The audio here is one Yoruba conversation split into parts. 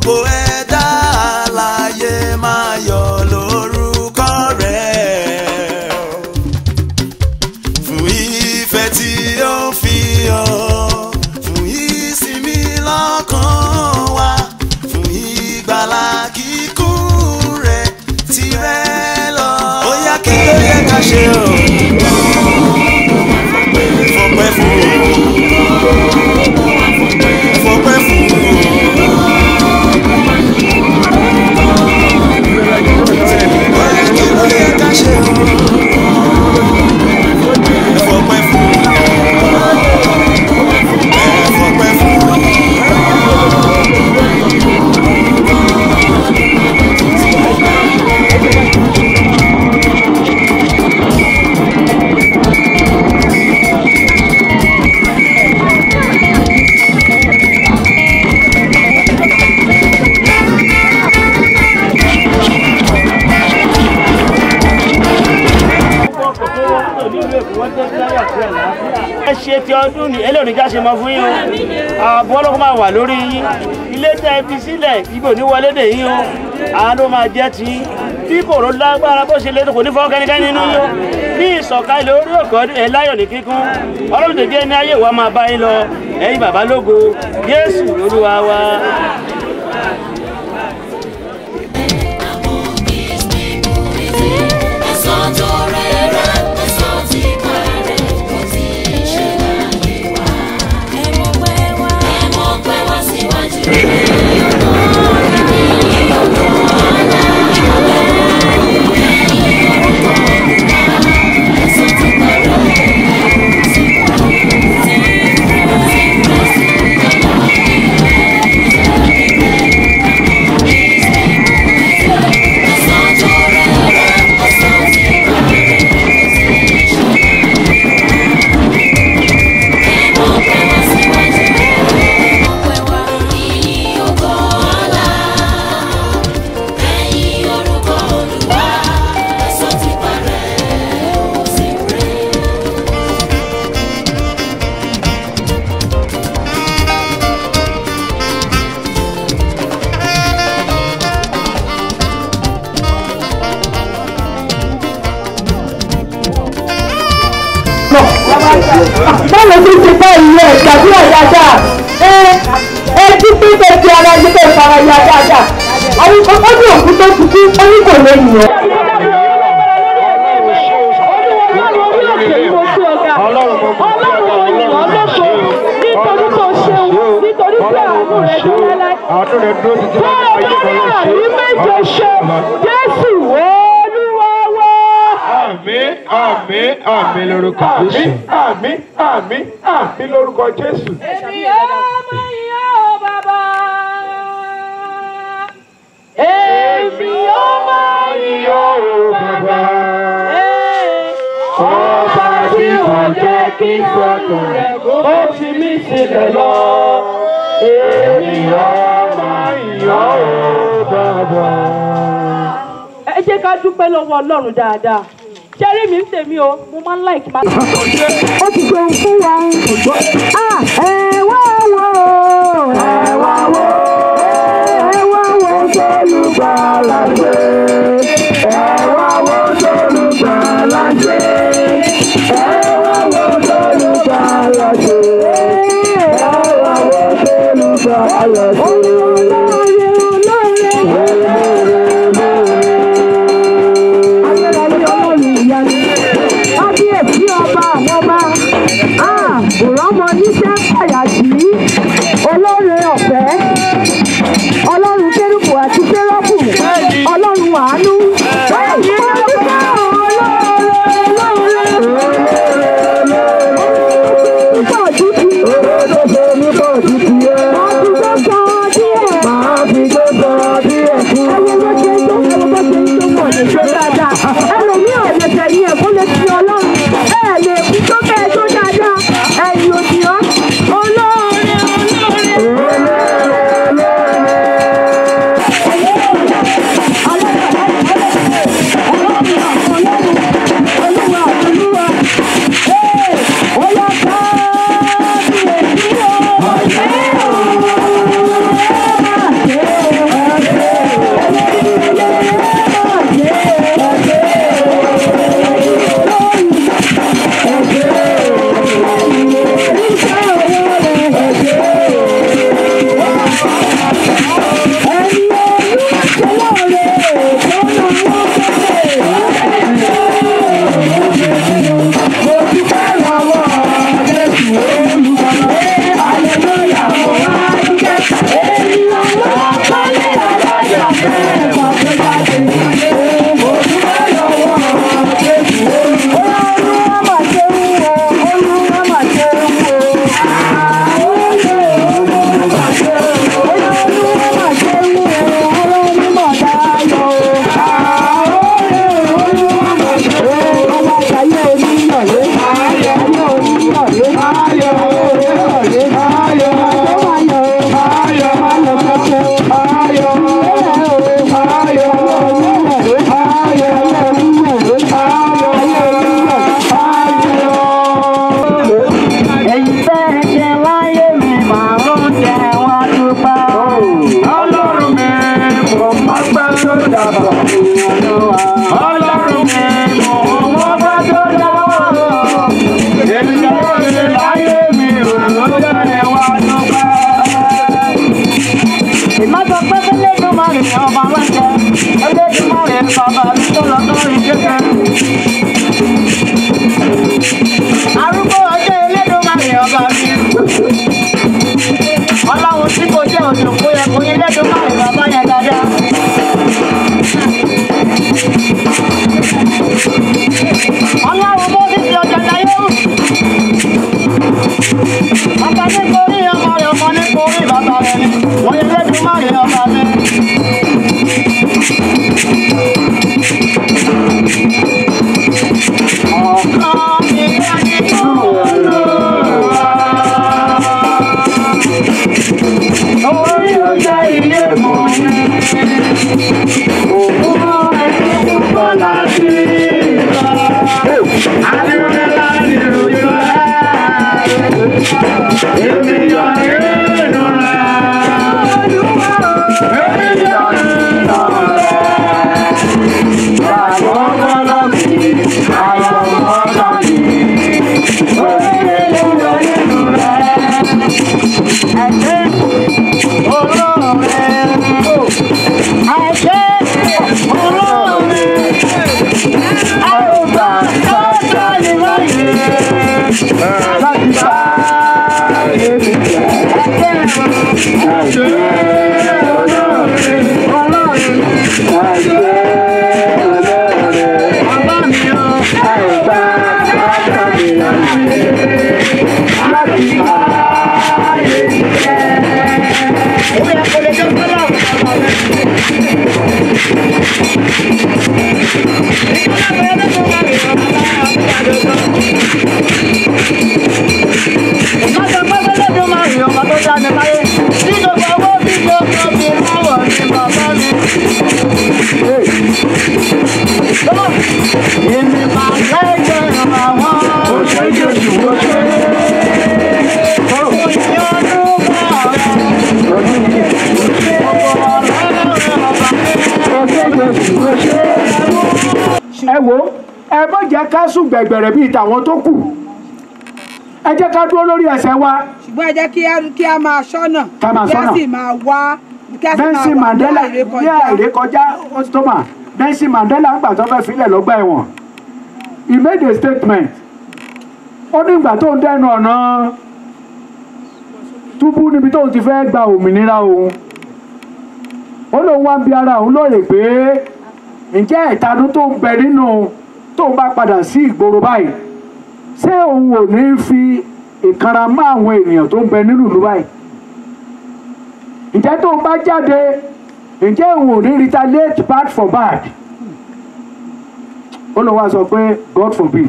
Gbogbo ẹ̀dá alààyè máa yọ̀ lórúkọ rẹ̀. Fún ìfẹ́ tí ó fi hàn, fún ìsinmi lọ́kàn wa, fún ìgbàlà kíkún rẹ̀ tirẹ̀ lọ. Ó yá kí ló yẹ ká ṣe o? Fọpẹ́ fún o. Fọpẹ́ fún o. Bóyá kí ló yẹ ká ṣe o? Ẹ fọpẹ́ fún o. Ẹ fọpẹ́ fún o. ẹ ṣe ti ọdún ní eléyìí já ṣe mọ fún yín o ààbò ọlọ́kọ́ máa wà lórí yín ilé tẹ́ ẹ fi sílẹ̀ ibo ní wọlé dè yín o àánú máa jẹ́ ti yín bí kòró lágbára bó ṣe lé kò ní fọ́ kẹ́nikẹ́ni nínú yín o bí ìsọ̀kalẹ̀ orí òkè ọdún ẹ̀ láyọ̀ ní kíkún ọlọ́run tó jẹ́ ní ayé wa máa bá yín lọ ẹ̀yin bàbá lógo Jésù olúwa wa. báwo ti ti bá ìyẹn ìgbàdúrà dáadáa ẹ ẹ jí pé kẹ̀kẹ́ ara ẹni kẹ́ fara ya dáadáa àwọn ọdún òkú tó kú sí orí kò lè yàn. nítorí tó ṣeun nítorí pé àánú rẹ dúró láì. bẹ́ẹ̀ bá rí àrí méje ṣe jésù olúwa wá. Àmín, àmín, àmín lórúkọ Jésù. Àmín, àmín, àmín lórúkọ Jésù. Èmi ọmọ ìyá ò bàbá. Èmi ọmọ ìyá ò bàbá. Ọba tí wọ́n jẹ́ kí fọ́tò rẹ̀ ó fi mí sílẹ̀ lọ. Èmi ọmọ ìyá ò bàbá. Ẹ jẹ́ ká dúpẹ́ lọ́wọ́ Ọlọ́run dáadáa. Ṣẹ́rí mi ń tèmi o, mo máa ń láìkí máa. Ó ti gbé ohun fún wa. Ah, ẹ wá wo, ẹ wá wo, ẹ wá wo sólùgbàlà gbé. Ẹ wá wo sólùgbàlà gbé. Ẹ wá wo sólùgbàlà gbé. Ẹ wá wo sólùgbàlà gbé. Olóore, olóore, olóore, ayérayé ọlọ́run ìyanu kábíyèsí ọba àwọn ọba òrọ́mọ níṣẹ́ fàyàjì olóore ọ̀fẹ́ ọlọ́run kérúbù àti sẹ́rọ́bù ọlọ́run àánú. Pọ̀ títí. Ọdún tó sọ lóore láyé mi ò ló jẹ́ wá dúpẹ́. ìmọ̀tò pẹ́pẹ́ lẹ́dùn máa rìn ọba lọ́jọ́ ẹlẹ́dùn máa rìn bàbá mi tó lọ sórí kékeré. arúgbó ọjọ́ ẹlẹ́dùn máa rìn ọba mi. ọlọ́run tí kò jẹ́ òjò kó yẹ kó yẹ lẹ́dùn máa rìn bàbá yẹn dáadáa. ọlọ́run bó ti fi ọjà láyé wù. Bàbá ní korí ọmọ rẹ̀ ọmọ ní korí bàbá rẹ̀ ni. Wọ́n yẹ lẹ́dùn máa rìn ọba mi. Ọ̀kan mi wá nínú Olúwa. Orí ọjà ilé mọ̀ ní. Òun ẹni púpọ̀ láti lọ. Adúlé láti rojú rẹ̀. Èmi yọ nínú rẹ̀. Èmi yọ nínú rẹ̀. Àwọn ọmọ mi, àwọn ọmọ mi. Orí èmi yọ nínú rẹ̀. Ẹ̀jẹ̀ olóore. Ẹ̀jẹ̀ olóore. Àrùbá tọ́jọ́ ni wọ́n yẹ. Láti bá èmi jẹ́. Ẹ̀jẹ̀ bàbá mi o. Ó yẹ kó lè jẹ́ kọ́lá. Ìkọ́lá bẹ̀rẹ̀ lọ́dún máa rìn ọ̀bá Ìkọ́jọ́ pẹ́pẹ́ lọ́dún máa rìn ọ̀bá tó dá mi láyé. Bí gbogbo owó bí gbogbo mi láwọ̀ ní bàbá mi. Èmi máa lẹ́jọ́ àwọn. Oṣù Jésù ó ṣe ẹ wo ẹ má jẹ́ ká sùn gbẹ̀gbẹ̀rẹ̀ bíi tàwọn tó kù ẹ jẹ́ ká dúró lórí ẹsẹ̀ wa ṣùgbọ́n ẹ jẹ́ kí á kí á máa ṣọ́nà Ká máa kí á ṣọ́nà. sì máa wá kí á sì máa Nelson wà Mandela ní ní àìrékọjá. àìrékọjá ostoma Nelson Mandela ń gbà tó fẹ́ filẹ̀ lọ́gbà ẹ̀wọ̀n he made a statement ó ní ìgbà tó ń dẹnu ọ̀nà túbú níbi tó ti fẹ́ gba òmìnira òun ó lóun wá ń bi ara òun lóòrè pé ǹjẹ́ ìtanú tó ń bẹ nínú tóun bá padà sí ìgboro báyìí ṣé òun ò ní fi ìkanra mọ́ àwọn ènìyàn tó ń bẹ nínú ìlú báyìí ǹjẹ́ tóun bá jáde ǹjẹ́ òun ò ní retaliate bad for bad ó lọ wá sọ pé God forbid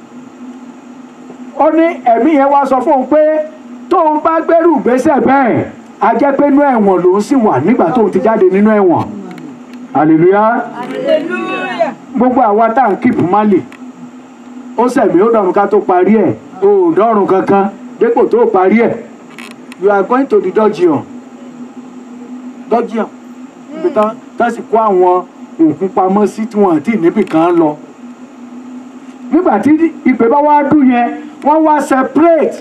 ó ní ẹ̀mí yẹn wá sọ fún un pé tóun bá gbẹ́rù gbésẹ̀ bẹ́ẹ̀ a jẹ́ pé inú ẹ̀wọ̀n lòun sì wà nígbà tóun ti jáde nínú ẹ̀wọ̀n hallelujah gbogbo àwa tá à ń kíìpù málì ó sẹ̀mí ó dọ̀rùn ká tó parí ẹ̀ o ò dọ̀rùn kankan dépò tó parí ẹ̀ you are going to the dungeon dungeon ibi tán tán sì kó àwọn òkú pamọ́ sí tí wọ́n àti níbì kan lọ nígbà tí ìpè bá wá dùn yẹn wọ́n wá separate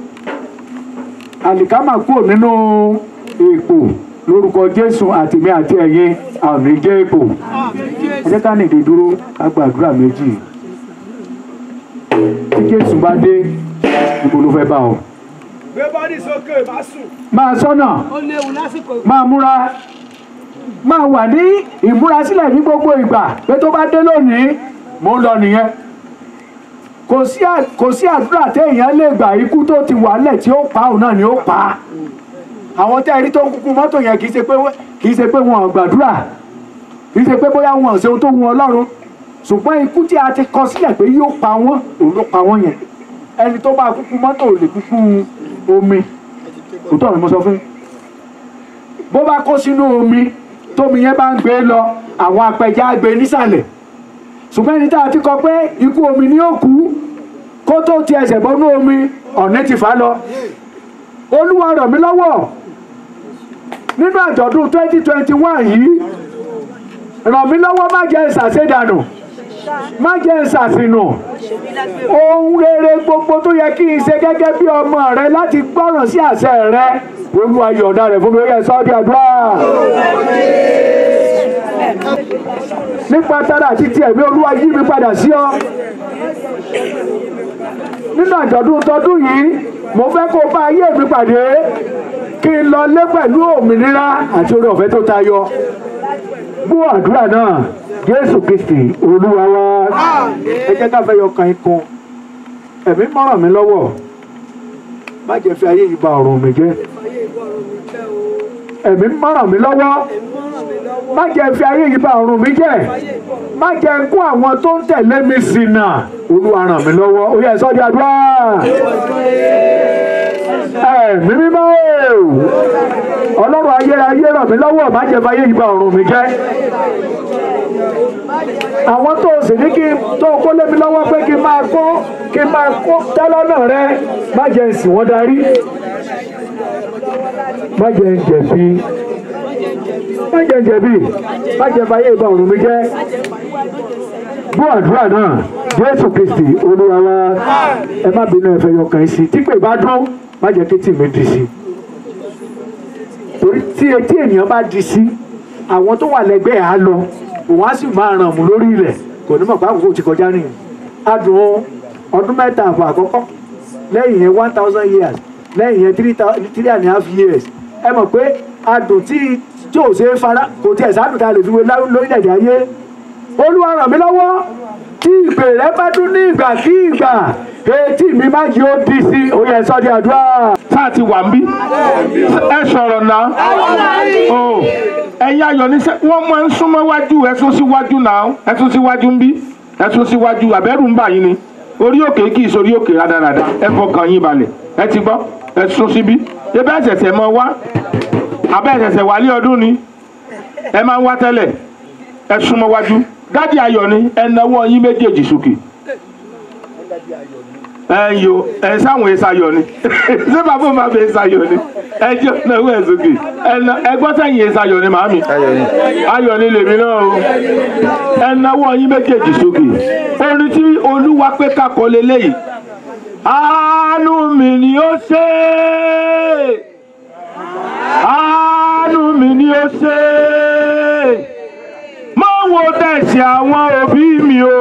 àlìkámà kúrò nínú èpò lórúkọ jésù àtìmí àti ẹ̀yin àmì jẹ́ èpò ẹ jẹ́ ká nìdí dúró ká gbàdúrà méjì tí jésù bá dé ibo ló fẹ́ bá ọ. gbé bọ́dì sókè má sùn. máa sọ́nà ó léwu lásìkò máa múra máa wà ní ìmúrasílẹ̀ ní gbogbo ìgbà pé tó bá dé lónìí mò ń lọ nìyẹn kò sí à- kò sí àdúrà téèyàn lè gbà ikú tó ti wà lẹ̀ tí ó pa òun náà ni ó pa á àwọn tẹ́ ẹ rí tó ń kúkú mọ́tò yẹn kì í ṣe pé wọ́n- kì í ṣe pé wọn ò gbàdúrà kì í ṣe pé bóyá wọn ò ṣe ohun tó wu ọlọ́run ṣùgbọ́n ikú tí a ti kọ sílẹ̀ pé yóò pa wọ́n òun ló pa wọ́n yẹn ẹni tó bá kúkú mọ́tò ò lè kúkú omi òótọ́ ni mo sọ fún yín bó bá kó sínú omi tómi yẹn bá ń gbé lọ àwọn apẹja á gbé nísàlẹ̀ ṣùgbọ́n ẹni tá a ti kọ pé ikú omi ni ó kú kó tó ti ẹsẹ̀ bọ́nú omi ọ̀nẹ́ ti fà á lọ olúwa ràn mí lọ́wọ́ nínú àjọ̀dún twenty twenty one yìí ràn mí lọ́wọ́ má jẹ́ ìsàsédànù má jẹ́ ń ṣàfihàn ohun rere gbogbo tó yẹ kí n ṣe gẹ́gẹ́ bí ọmọ rẹ láti gbọ́ràn sí àṣẹ rẹ olúwa yọ̀ọ̀da rẹ̀ fún mi ó yẹ sọ́ọ́dí àdúrà nípa tara àti ti ẹ̀mí olúwa yí mi padà sí ọ nínú àjọ̀dún tọdún yìí mo fẹ́ kó bá ayé mi pàdé kí n lọ lé pẹ̀lú òmìnira àti oore ọ̀fẹ́ tó tayọ gbọ́ àdúrà náà jésù kristi olúwa wa ẹ jẹ́ ká fẹ́ yọ kan ikun ẹ̀mí mọ́ràn mi lọ́wọ́ má jẹ́ fi ayé yìí ba ọ̀run mi jẹ́ ẹ̀mí mọ́ràn mi lọ́wọ́ má jẹ́ fi ayé yìí ba ọ̀run mi jẹ́ má jẹ́ kó àwọn tó ń tẹ̀lé mi ṣìnà olúwa ràn mí lọ́wọ́ ó yẹ sọ́jà àdúrà ẹ̀mí mímọ́ o ọlọ́run ayérayé ràn mí lọ́wọ́ má jẹ́ fi ayé yìí ba ọ̀run mi jẹ́ àwọn tó o sì ní kí tó o kó lé mi lọ́wọ́ pé kí n máa kó kí n máa kó tẹ́lọ́nà rẹ má jẹ́ ń sìn wọ́n darí má jẹ́ ń jẹ̀bi má jẹ́ ń jẹ̀bi má jẹ́ fàyè ìgbà ọ̀run mi jẹ́ bú àdúrà náà jésù kristi olúwa wa ẹ má bínú ẹ̀fẹ̀ yọkàn sí tí pé bá dún má jẹ́ kí tì mí di sí torí tí etí ènìyàn bá di sí àwọn tó wà lẹ́gbẹ̀ẹ́ á lọ òun á sì máa ràn mú lórí ilẹ̀ kò ní mọ̀ pé àkókò ti kọjá nìyẹn adùn ọdún mẹ́ta àbọ̀ àkọ́kọ́ lẹ́yìn yẹn one thousand years lẹ́yìn yẹn three thou- three and a half years ẹ mọ̀ pé adùn tí tí ò ṣe é fara kò tiẹ̀ sádùn tá a lè fi wé lá- lórílẹ̀‐èdè ayé olúwa ràn mí lọ́wọ́ tí ìpè rẹ bá dún ní ìgbà kí ìgbà etí mi má jẹ́ ó di sí oyè ẹ̀sọ́ di àdúrà. sáà ti wà ń bí ẹ sọ̀rọ̀ náà o ẹ̀yin ayọ̀ ní sẹ́ wọ́n máa ń súnmọ́ wájú ẹ̀sùn síwájú náà ẹ̀sùn síwájú ń bí ẹ̀sùn síwájú àbẹ́rù ń bà yín ni orí òkè kì í sórí òkè rádaràda ẹ fọkàn yín balẹ̀ ẹ ti gbọ́ ẹ̀sùn síbí ebe ẹ̀sẹ̀sẹ̀ mọ wá abẹ́ ẹ̀sẹ̀sẹ̀ wálé ọdún ni ẹ máa ń wá tẹ́lẹ̀ ẹ súnmọ́ wájú dádì ayọ̀ ni ẹ nawọ́ yín méjèèjì sókè ẹ yo ẹ sáwọn ìsayọ ni ṣé bàbá òun máa bẹ ìsayọ ni ẹ jẹ náwó ẹ sókè ẹ na ẹ gbọ́ sẹ́yìn ìsayọ ni màámi ayọ̀ ni lèmi náà o ẹ náwó yín méjèèjì sókè orin tí olúwa pé kakọ leléyìí àánú mi ni ó ṣe àánú mi ni ó ṣe mọ wo tẹ̀sí àwọn òbí mi o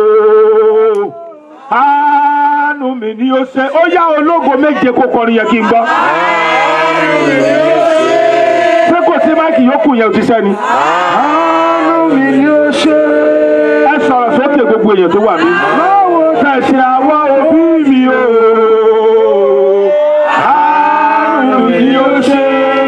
àánú mi ni ó ṣe ó yá ológo méje kó kọrin yẹn kí n gbọ́. ṣé kò sí máìkì yòókù yẹn ò ti sẹ́ni. àánú mi ni ó ṣe. ẹ sọ̀rọ̀ sókè gbogbo èèyàn tó wà mí. báwo tẹ̀sí àwọn òbí mi o. àánú mi ni ó ṣe.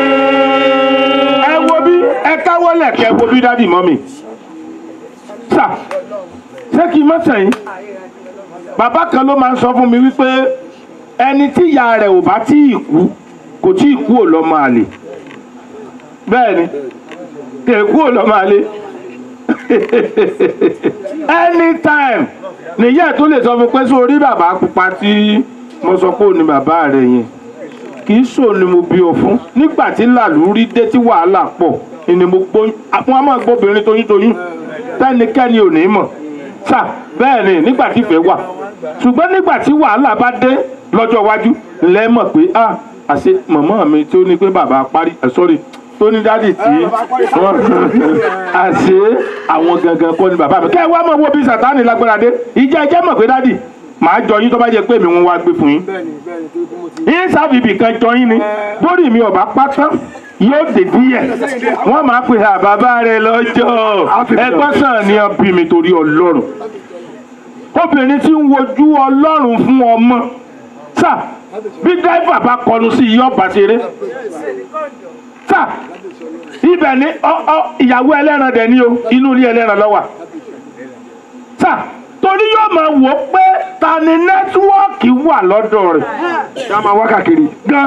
ẹ wo bí ẹ káwọ́ lẹ̀ kẹ́ wo bí dádì mọ́ mi. sà ṣé kí n má sẹ́yìn bàbá kan ló máa ń sọ fún mi wípé ẹni tí ìyá rẹ̀ ò bá tí ì kú kò tí ì kú ò lọ́mọ àlè bẹ́ẹ̀ ni kò kú ò lọ́mọ àlè anytime nìyá ẹ̀ tó lè sọ fún pé sórí bàbá pupa tí mo sọ pé ò ní bàbá rẹ̀ yẹn kì í sọ ni mo bí ọ fún nígbà tí làlúrí dé tí wàhálà pọ̀ ni mo gbóyún àwọn a máa gbóbìnrin toyúntoyún tẹ́nikẹ́ni ò ní mọ̀ sà bẹ́ẹ̀ ni nígbà tí ìfẹ́ wà ṣùgbọ́n nígbà tí wàhálà bá dé lọ́jọ́ iwájú lẹ́ mọ̀ pé ah àṣe mọ̀mọ́ mi tó ní pé bàbá parí ẹ̀ sọ́rí tó ní dádì tí wọ́n àṣe àwọn gangan kọ́ ni bàbá mi kẹ́ ẹ wá mọ̀ wo bí sàtáni lágbára dé ìjẹ́ ẹjẹ́ mọ̀ pé dádì màá jọ yín tó bá jẹ pé mi wọn wá gbé fún yín yín sábìbì kan jọ yín ni lórí mi ọba pátá yóò dé díẹ̀ wọ́n máa pè á bàbá rẹ lọ́jọ́ ẹgbọ́n sàn ni ọ bí mi torí ọlọ́run obìnrin tí ń wojú ọlọ́run fún ọmọ sà bí dáìfà bá kọlu sí iye ọba ṣeré sà ibẹ̀ ni ọ- ọ- ìyàwó ẹlẹ́ran dẹ̀ ni o inú ilé ẹlẹ́ran lọ́wà sà torí yóò máa wò ó pé ta ni nẹ́tíwọ́ọ̀kì wà lọ́dọ̀ rẹ̀ ṣé a máa wá káàkiri. gan.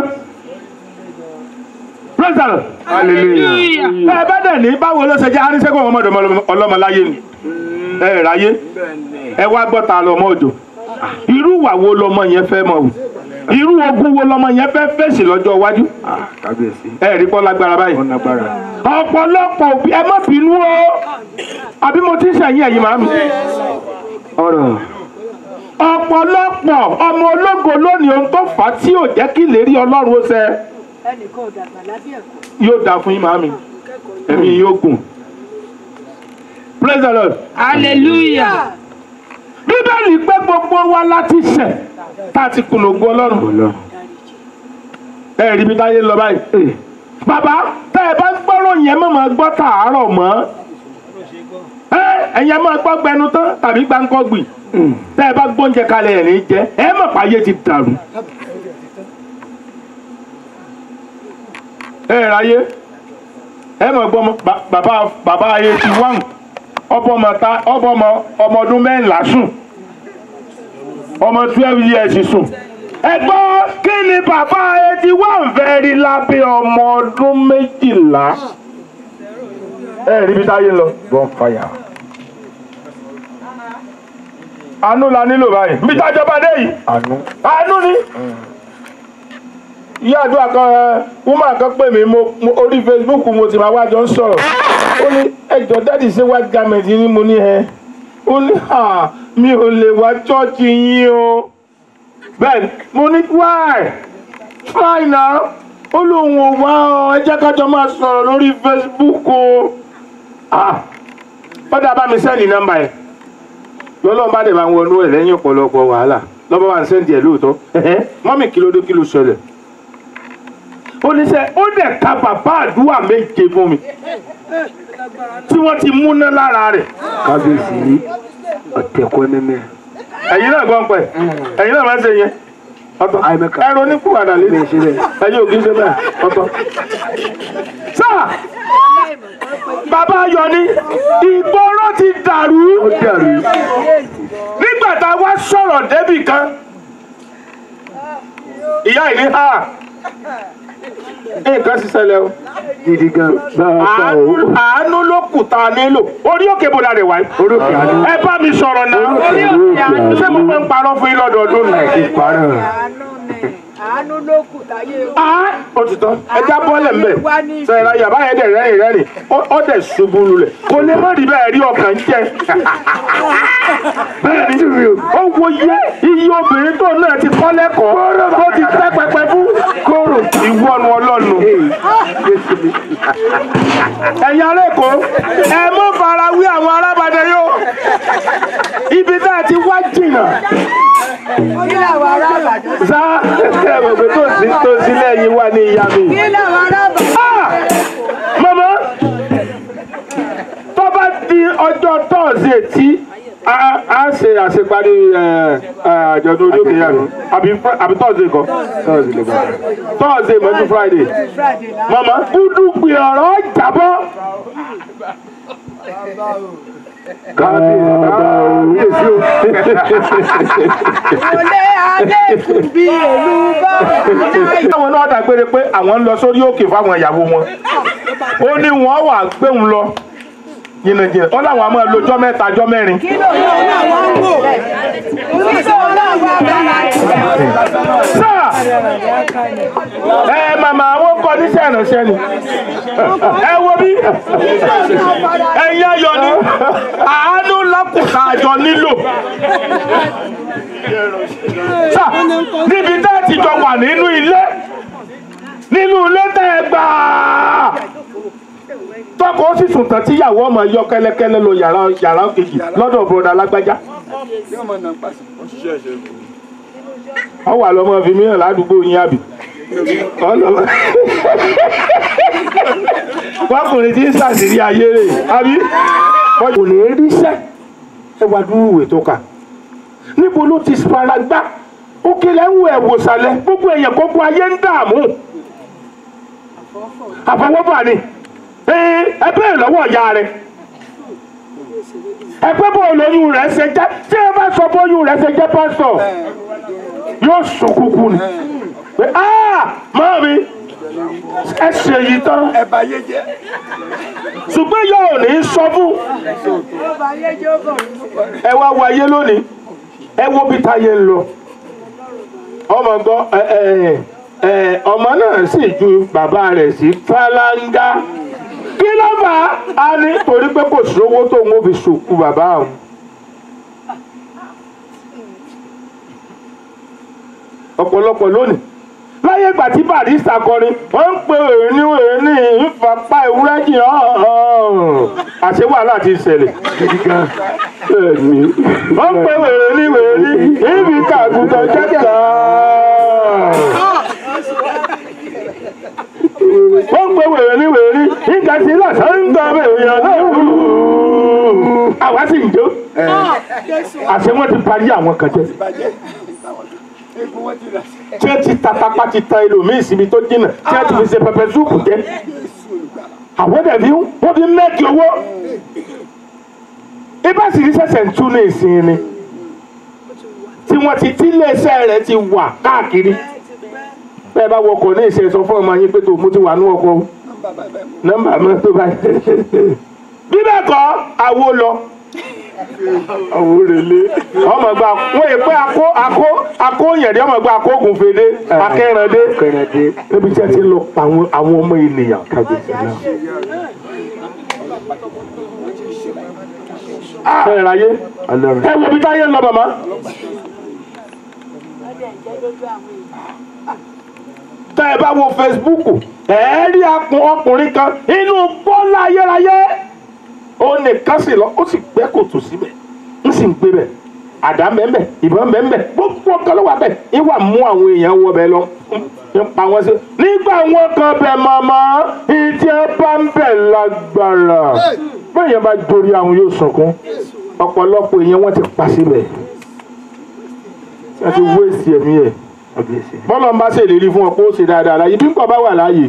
praise the lord hallelujah. bẹ́ẹ̀ bá dẹ̀ ní báwo ló ṣe jẹ́ arísẹ́gun ọmọdé ọlọ́mọ láyé ni ẹ ráyé ẹ wá gbọ́ ta lọ́mọ òjò irú ìwà wo lọmọ yẹn fẹ́ mọ̀ wù irú ogun wo lọmọ yẹn fẹ́ fèsì lọ́jọ́ iwájú kábíyèsí ẹ rí kọ́ lágbára báyìí wọn lágbára ọ̀pọ̀lọpọ̀ òbí ẹ má bínú o àbí mo ti ń sẹ́yìn ẹ̀yìn màmí ọ̀rọ̀ ọ̀pọ̀lọpọ̀ ọmọ ológo lónìí ohun tó fà á tí ò jẹ́ kí ìlérí ọlọ́run ó ṣẹ ẹnìkan ò dàgbà lábẹ́ ẹ̀kọ́ yóò dáa fún yín màmí ẹ̀mí yóò gùn praise the lord hallelujah bíbélì pé gbogbo wa láti ṣẹ̀ tá a ti kùnà ògo ọlọ́run ọlọ́run ẹ rí bí táyé ń lọ báyìí bàbá tẹ ẹ bá gbọ́rọ̀ yẹn mọ̀ máa gbọ́ tààrọ̀ mọ́ ẹ ẹ̀yẹ máa gbọ́ gbẹnu tán tàbí gbáǹkọ́ gbì tẹ ẹ bá gbóúnjẹ kalẹ̀ ẹ̀ ní jẹ ẹ mọ̀ páyé ti dàrú. ẹ ráyé ẹ mọ̀ gbọ́ mọ́ ba- bàbá bàbá ayé ti wáhùn ọbọmọ ta ọbọmọ ọmọ ọdún mẹ́ńlá sùn ọmọ twelve years sùn ẹ gbọ́ kí ni bàbá eighty one fẹ́ rí lábẹ́ ọmọ ọdún méjìlá ẹ rí bí táyé ń lọ. bonfire àánú la nílò báyìí bí tájọba dé yìí àánú àánú ni. ìyá àdúrà kan ẹ woman kan pè mí mo mo- orí facebook mo ti máa wá jọ ń sọ̀rọ̀ ó ní ẹjọ́ dáàdì ṣé white garment ni mo ní ẹ ó ní à mi ò lè wá chọ́ọ̀chì yín o bẹ́ẹ̀ mo ní why try now ó lóun ò wá ọ ẹ jẹ́ kájọ máa sọ̀rọ̀ lórí facebook o ah ó dá bá mi sẹ́ẹ̀lì nọ́mbà ẹ̀ lọ́lọ́run bá dẹ̀ máa ń wọnú ẹ̀ lẹ́yìn ọ̀pọ̀lọpọ̀ wàhálà lọ́bọ̀ wa ń sẹ́ǹdì ẹ̀ lóòótọ́ ẹ̀hẹ́n mọ́mì kí ló dé kí ló ṣẹlẹ̀ ó ní sẹ́ ó dẹ̀ ka bàbá àdúrà méje fún mi tí wọ́n ti múná lára rẹ̀ kábíyèsí ọ̀tẹ̀kọ́ mímẹ́ ẹ̀yin náà gbọ́n pẹ̀ ẹ̀yin náà máa ń ṣe yẹn ọ̀tọ̀ Àìmẹ́ka. ẹ̀rọ oníkùwàdà lé bẹ́ẹ̀ ṣe bẹ́ẹ̀ ẹ̀yin ò kí ń ṣe bẹ́ẹ̀ ọ̀tọ̀. sáà bàbá ayọ̀ ni ìgboro ti dàrú ó dàrú nígbà tá a wá sọ̀rọ̀ débì kan ìyá ìní ha nǹkan ti ṣẹlẹ̀ o gidi gan bá a pa o àánú àánú ló kù tá a nílò orí òkè bó la rẹ̀ wáyé orókè àánú ẹ bá mi sọ̀rọ̀ náà orókè àánú ṣé mo fẹ́ ń parọ́ fún yín lọ́dọọdún nù. ìparọ́ àánú ni àánú ló kù táyé o. Ah, ó ti tán ẹja bọ́lẹ̀ ń bẹ̀ sẹ́yìn láyà báyẹn dẹ̀ rẹ́rìn rẹ́rìn ó- ó dẹ̀ ṣubú lulẹ̀ kò lè má rí bẹ́ẹ̀ rí ọkàn ń jẹ. bẹ́ẹ̀ ni ó wo iye iye obìnrin tó náà ti kọ́ lẹ́kọ̀ọ́ tó ti tẹ́ pẹpẹ fún kóró ìwọ́nu ọlọ́nu. ẹ̀yin ará Èkó ẹ mọ́ fara wí àwọn arábàdẹ yóò ibi tá a ti wá jìnnà kí làwọn ará àbàdàn sá ẹ̀rọ pé tó sí tó sílẹ̀ yìí wà ní ìyá mi. kí làwọn ará àbàdàn Ah! mama tó bá di ọjọ́ tọ́ọ̀sì tí a a ṣe àṣeparí ẹ, ẹ, àjọ̀dún orí òkè yàrá àbí Fri- àbí tọ́ọ̀sì kan tọ́ọ̀sì lè bá tọ́ọ̀sì mọ́jú friday friday náà. mama dúdú gbé ọ̀rọ̀ jábọ́ kábíyèsí o olè adékun bí èlú bá àwọn náà dàgbére pé àwọn ń lọ sórí òkè fáwọn ìyàwó wọn ó ní wọn wà gbéhùn lọ jìnnàjìnnà ó láwọn a máa lo ọjọ́ mẹ́ta ọjọ́ mẹ́rin kí ló ní ọ̀nà àwọn ń wò kí ló ní àwọn abẹ́rẹ́ sáà ẹ màmá àwọn kọ níṣẹ́ ìránṣẹ́ ni ẹ wo bí ẹ̀yin ayọ̀ ni àánú lákùtà àjọ nílò sáà níbi tẹ́ ẹ ti jọ wà nínú ilé nínú ilé tẹ́ ẹ gbà á tọkọ ó sì sùn tán tíyàwó ọmọ yọ kẹ́lẹ́kẹ́lẹ́ lọ yàrá yàrá kejì lọ́dọ̀ bọdà alágbájá ọ wà lọmọ fi mìíràn ládùúgbò yín àbí ọlọmọ wọkùnrin tí ń ṣàṣírí ayé rẹ̀ àbí wọn kò lè ríṣẹ́ ẹ wá dúró ìwé tó kà níbo ló ti fara gbá ó kílẹ̀ ń wo ẹ̀wò sàlẹ̀ gbogbo èèyàn gbogbo ayé ń dààmú àfọwọ́bà ni ee ẹ bẹ́ẹ̀ lọ́wọ́ ìyá rẹ̀ ẹ pé bó lóyún rẹ̀ ṣe jẹ́ tí ẹ bá sọ bóyún rẹ̀ ṣe jẹ́ pásítọ̀ yóò sùn kúkú ni pé aa máa mi ẹ ṣe yìí tán ṣùgbọ́n yóò ní sọ fún ó bá yé jẹ́ ó bọ̀ nínú. ẹ wá wo ayé lónìí ẹ wo bí táyé ń lọ ọmọ gbọ́ ẹ ẹ ẹ ọmọ náà sì ju bàbá rẹ̀ sí fálángá kí ló fà á á ní torí pé kò sówó tó ń fi sòkú bàbá òun. ọ̀pọ̀lọpọ̀ lónìí láyé ìgbà tí barista kọrin wọ́n ń pe òní òní ìfapá ewúrẹ́ jìyàn àṣẹ wàhálà ti ṣẹlẹ̀ gidi gan. Bẹ́ẹ̀ni. wọ́n ń pe wèrè ní wèrè ní ibi kàgùtàn jẹ́jà. wọ́n ń pe wèrè ní wèrè ní ìgbà tí lọ́sàn ń gbọ́ èèyàn náà. àwa sì ń jó. àṣẹ wọn ti parí àwọn kan jẹ tí ẹ ti tatapa ti ta ẹlòmíì síbi tó jìnnà tí ẹ ti fi ṣe pẹpẹ súùpù jẹ àwọn dẹbi wọn fi mẹkì owó ibà sì ní ṣẹ̀ṣẹ̀ ń tún ní ìsìn ni tí wọn ti tí iléeṣẹ́ rẹ̀ ti wà káàkiri bẹ́ẹ̀ bá wọkọ̀ ní ìṣe sọ fún ọmọ yín pé tó mo ti wà ní ọkọ̀ o nọ́mbà mi tó bá bí bẹ́ẹ̀ kọ́ àwo lọ àwòrélé ọmọ gba wọn yẹ pé akó akó akó yẹ̀dí ọmọ gba akógun fèdè akẹ́ràndé níbi tí a ti lọ pa àwọn àwọn ọmọ ènìyàn kábíyèsí náà. bẹ́ẹ̀ ráyé ẹ wo bí táyé ń lọ màmá. tẹ́ ẹ bá wo Facebook ẹ rí akun ọkùnrin kan inú bọ́lá ayérayé ó nìkan sì lọ ó sì gbẹ́ kòtò síbẹ̀ ń sì ń gbé bẹ̀ àdá mẹ́mẹ́ ìbọn mẹ́mẹ́ gbogbo ọkàn ló wà bẹ̀ ìwà mú àwọn èèyàn wọ bẹ̀ lọ ń pa wọn sí. nígbà wọn kan bẹ̀ màmá ìdí ẹ bá ń bẹ̀ lágbára bẹ́ẹ̀ bá dorí àwọn yóò sunkún ọ̀pọ̀lọpọ̀ èèyàn wọ́n ti pa síbẹ̀ wọ́n ti wé sí ẹ̀mí ẹ̀ bọ́lá ń bá ṣèlérí fún ọ pé ó ṣe dáadáa láàyè bí nǹkan bá wà láàyè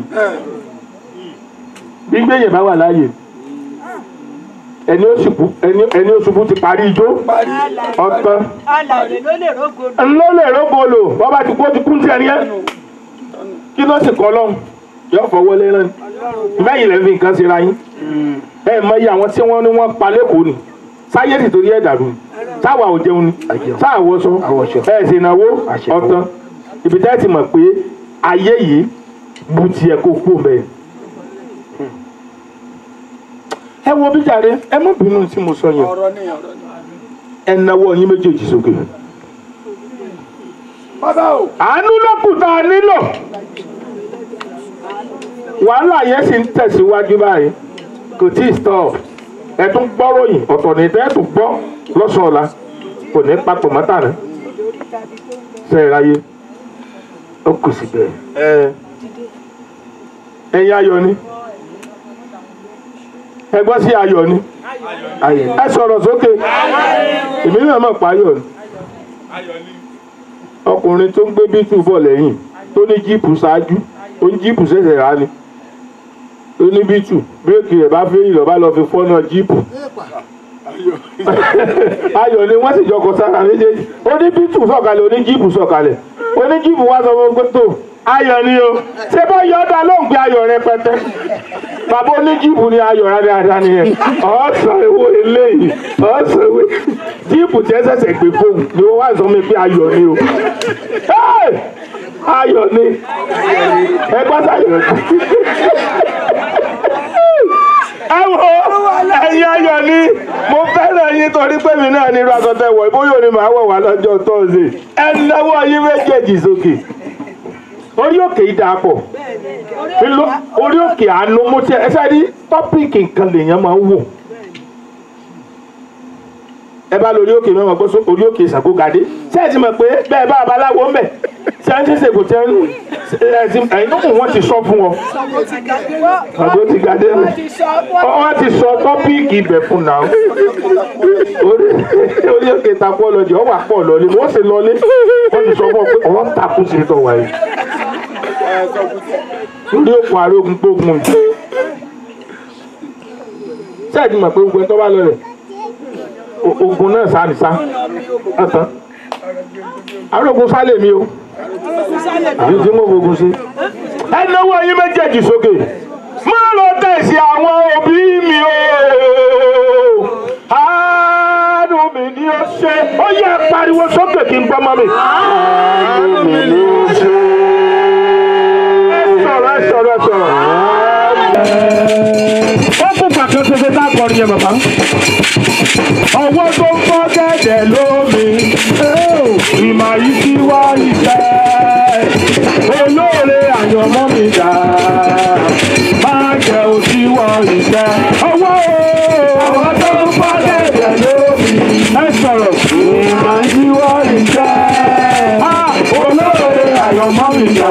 bí gbẹ̀yẹ̀ bá wà láàyè ẹni ó ṣubú ẹni ẹni ó ṣubú ti parí ijó ọtán alàlè ló lè rógo ńlọ lè rógolo wọn bá ti kó ti kún sí ẹni yẹn kí ló sì kọ lọ́hùn yóò fọwọ́ lé náà mẹ́yìn lẹ́nu nǹkan ṣe ra yín ẹ mọ iye àwọn tí wọ́n ní wọ́n pa lẹ́kọ̀ọ́ ni sáyé ti torí ẹ̀ dàrú sáwà ò jẹun ni sáàwọ̀ sọ ẹ̀ sì náwó ọ̀tán ibi tẹ́ ti mọ̀ pé ayé yìí bu tiẹ̀ kó kú mẹ́rin ẹ wo bí jàre ẹ má bínú tí mo sọ yẹn ẹ nawọ́ yín méjèèjì sókè. àánú ló kù tá a nílò wàhálà yẹn sì ń tẹ̀síwájú báyìí kò tí ì stop ẹ tún gbọ́rọ̀ yìí ọ̀tọ̀ ní tẹ́ ẹ tún gbọ́ lọ́sàn-án ọ̀la kò ní papọ̀ mọ́tà rẹ̀ sẹ́yìn ráyé ó kù sí bẹ́ẹ̀ ẹ̀yin ayọ̀ ni ẹ gbọ́ sí ayọ̀ ni ẹ sọ̀rọ̀ sókè èmi náà mọ̀ pa ayọ̀ ni ọkùnrin tó ń gbé bítù bọ̀ lẹ́yìn tó ní jíìpù ṣáájú ó ní jíìpù ṣẹ̀ṣẹ̀ rà ni ó ní bítù bírèkì rẹ̀ bá fẹ́ ìlọ bá lọ fi fọ́nà jíìpù ayọ̀ ni wọ́n sì jọkọ̀ sára méjèèjì ó ní bítù sọ̀kalẹ̀ ó ní jíìpù sọ̀kalẹ̀ ó ní jíìpù wá sọ fún pé tó ayọ̀ ni o ṣé bá yọ ọ́ dá ló ń gbé ayọ̀ rẹpẹtẹ bàbá oníjìbù ni ayọ̀ rárá rárá ni ẹ̀ ọ̀sán ewé eléyìí ọ̀sán ewé jíìpù tí ẹ ṣẹ̀ṣẹ̀ gbé fóun ni wọ́n wá sọ mi pé ayọ̀ ni o Hey! ayọ̀ ni ẹ gbọ́ sáyọ̀ ni ẹ wo ẹ̀yin ayọ̀ ni mo fẹ́ràn yín torí pé mi náà ní irú aṣọ tẹ wọ̀ bóyá òní màá wọ̀ wá lọ́jọ́ tọ́sí ẹ náwó yín méjèèjì sókè orí òkè yìí dáa pọ̀ Ìlú- orí òkè àánú mo tiẹ̀ ẹ sáré tọ́pìkì nǹkan lèèyàn máa ń wò ẹ bá lórí òkè mẹ́wàá gbọ́ só orí òkè ìsàgógadé ṣé ẹ ti mọ̀ pé bẹ́ẹ̀ bá abaláwo ń bẹ̀ ṣé ẹ ti ṣègùn tẹ́ ń ẹ ti ẹ̀yin tó kù wọ́n ti sọ fún ọ àgbo ti gadé rẹ̀ wọ́n ti sọ tọ́pìkì ibẹ̀ fún náà orí orí òkè takú ọlọ́jì ọ wà pọ̀ lọ́lé wọ́n sì lọ́lé wọ́n ti sọ fún ọ pé ọ̀wọ́n takú sí tọ̀ wáyé lórí òkun arógun gbógun sẹ́ẹ̀dì mọ̀ pé gbogbo ẹni tó bá lọ rẹ̀ o- ogun náà sá ní sá ọ̀tán arógun sá lè mi o àbí tí mo fogun sí. ẹ náwó yín méjèèjì sókè má lọ tẹ̀sí àwọn òbí mi o àánú mi ni ó ṣe. ṣe ó yẹ pariwo sókè kí n gbọ́ mọ́ mi. àánú mi ló ṣe. ẹ sọ̀rọ̀ ẹ sọ̀rọ̀ ẹ sọ̀rọ̀. ó kún pàtó ṣẹṣẹ tá a kọrin yẹn bàbá. ọwọ́ tó ń fọ́ gẹ́gẹ́ lómi ìmọ̀ yìí sí wá ìfẹ́ olóore àyànmọ́ mi dà máa jẹ́ òsì wọ ìfẹ́. ọwọ́ ọwọ́ tó ń fọ́ gẹ́gẹ́ lómi ẹ sọ̀rọ̀ ìmọ̀ yìí sí wá ìfẹ́ olóore àyànmọ́ mi dà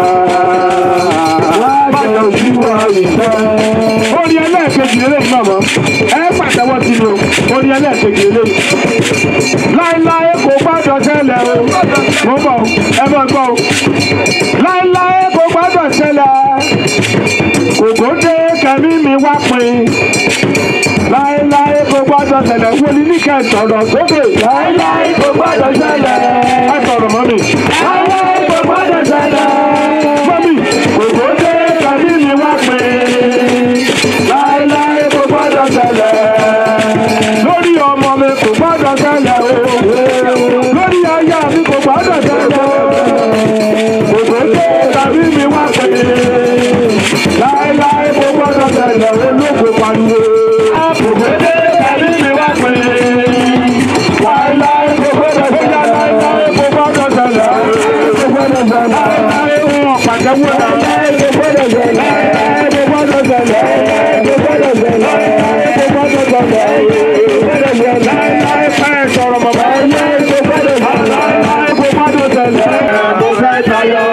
máa jẹ́ òsì wọ ìfẹ́. orin ẹlẹ́ẹ̀kejì lélẹ́yìn náà mọ́ ẹ pàtẹ́wọ́ sínú orin ẹlẹ́ẹ̀kejì lélẹ́yìn láéláé kò gbọ́dọ̀ ṣẹlẹ̀ o mo bọ̀ ẹ bọ̀ gbọ́ o láéláé kò gbọ́dọ̀ ṣẹlẹ̀ kòkòdé kẹ̀mí mi wá pin láéláé kò gbọ́dọ̀ ṣẹlẹ̀ wọlé ní kẹsọ̀rọ̀ sókè láéláé kò gbọ́dọ̀ ṣẹlẹ̀ ẹ sọ̀rọ̀ mọ́ mi láéláé kò gbọ́dọ̀ ṣẹlẹ̀ mọ́ mi kòkòdé kẹ̀mí mi wá pin láéláé kò gbọ́dọ̀ ṣẹlẹ̀ lórí ọmọ mi kò gbọ́dọ̀ ṣẹlẹ̀ o lórí aya mi kò gbọ́dọ̀ ṣẹlẹ̀ o òṣèlú tàbí mi wá pé láéláé kò gbọ́dọ̀ ṣẹlẹ̀ o lóko pariwo òṣèlú tàbí mi wá pé láéláé kò gbọ́dọ̀ ṣẹlẹ̀ láéláé kò gbọ́dọ̀ ṣẹlẹ̀ kò gbọ́dọ̀ ṣẹlẹ̀ láéláé wọn pàtẹ́wọ́ náà láéláé kò gbọ́dọ̀ ṣẹlẹ̀ láéláé kò gbọ́dọ̀ ṣẹlẹ̀ kò gbọ́dọ̀ ṣẹlẹ̀ láéláé kò gbọ́dọ̀ ṣẹlẹ̀ láéláé fẹ́ sọ̀rọ̀ mọ̀ bá láéláé kò gbọ́dọ̀ ṣẹlẹ̀ láéláé kò gbọ́dọ̀ ṣẹlẹ̀ mo fẹ́ tayọ.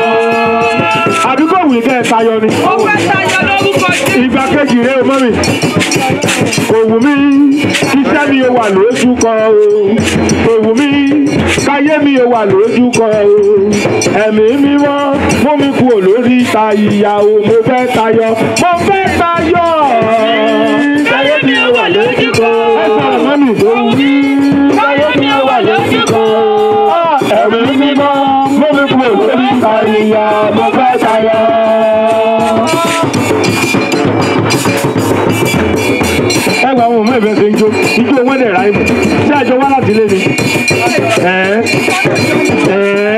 àdúgbò wì kẹ́ ẹ̀ tayọ ni. Ó fẹ́ tayọ lórúkọ Jésù. ìgbà kejì rẹ o mọ́ mi. kò wù mí iṣẹ́ mi ò wà lójú kan o. kò wù mí káyé mi ò wà lójú kan o. ẹ̀mí mímọ́ mú mi kú olórí ta ìyàwó mo fẹ́ tayọ. mo fẹ́ tayọ. Káyé mi ò wà lójú kan. ẹ sọ̀rọ̀ mọ́ mi tó wù mí. Káyé mi ò wà lójú kan. ẹ̀mí mímọ́ mú mi kú olórí ta ìyàwó mo fẹ́ tayọ. ẹ gba àwọn ọmọ ìfẹ́ ṣe ń jó ijó wọn dẹ̀ ráyè ṣé àjọ wá láti lé ni. ẹ ẹ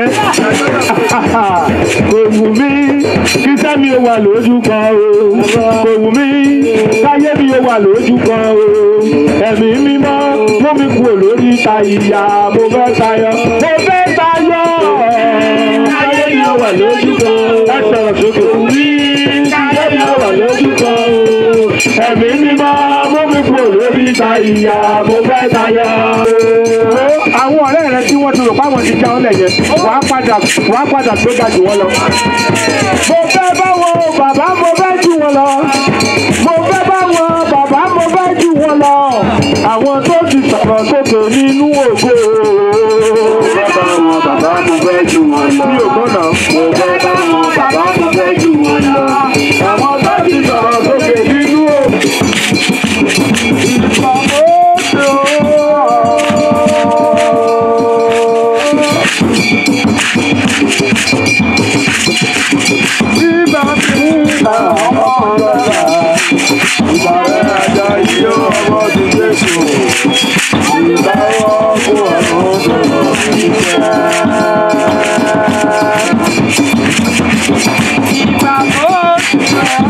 kò wù mí kí sẹ́mi ò wà lójú kan o kò wù mí káyé mi ò wà lójú kan o ẹ̀mí mímọ́ mú mi kú olórí ta ìyá mo fẹ́ tayọ mo fẹ́ tayọ káyé mi ò wà lójú kan ẹ sọ̀rọ̀ sókè wù mí káyé mi ò wà lójú kan o ẹ̀mí mímọ́ mú mi kú olórí ta ìyá mo fẹ́ tayọ. àwọn ọ̀rẹ́ rẹ tí wọ́n ti rò páwọn ti já ọ́lẹ̀ yẹn wàá padà wàá padà tó ga jù wọ́n lọ. mo fẹ́ bá wọn bàbá mo fẹ́ jù wọn lọ. mo fẹ́ bá wọn bàbá mo fẹ́ jù wọn lọ. àwọn tó ti sọ̀rọ̀ sókè nínú ògo. Mo fẹ́ bá wọn bàbá mo fẹ́ jù wọn lọ. mi ò gbọ́nà. Mo fẹ́ bá wọn bàbá mo fẹ́ jù wọn lọ. àwọn tó ti sọ̀rọ̀ sókè nínú ògo. Nígbà tí ìgbà ọmọ ọlọ́dà, ìgbà rẹ̀ ajá yìí ọmọ ti Jésù. Ìgbà ọkọ̀ ọ̀run tó lọ sí Ìgbà tó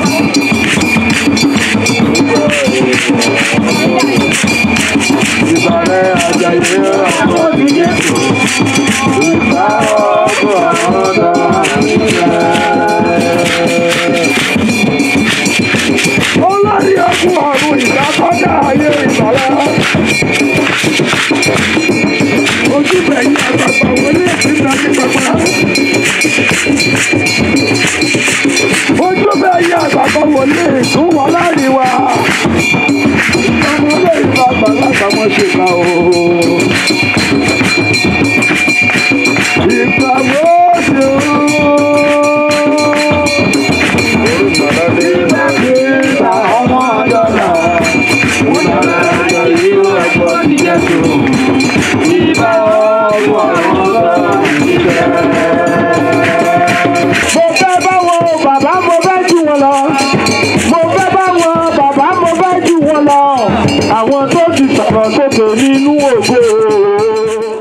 ìgbà rẹ̀ ajá yìí ọmọ ti Jésù. Ìgbà ọkọ̀ ọ̀run tó lọ sí olórí ọkùn ọ̀run ìdákọ́jà ayé ìsọ̀rọ̀. ojúbẹ̀ yìí àgbàgbà wọlé ìpínlẹ̀ ní pẹpẹ. ojúbẹ̀ yìí àgbàgbà wọlé ìtún wọn láàrin wa. ọmọdé ìlú àgbàlagbà wọn ṣe kà ó. ìgbà wo ṣe ó. Ìgbà ọmọ ọ̀dọ́là, ìgbà ọjọ́ ìlú ẹ̀gbọ́n ti Jésù. Ìgbà ọmọ ọ̀dọ́là ìjẹ́. Mo fẹ́ bá wọn bàbá mo fẹ́ jù wọn lọ. Mo fẹ́ bá wọn bàbá mo fẹ́ jù wọn lọ. Àwọn tó ti sọ̀rọ̀ sókè nínú ògo.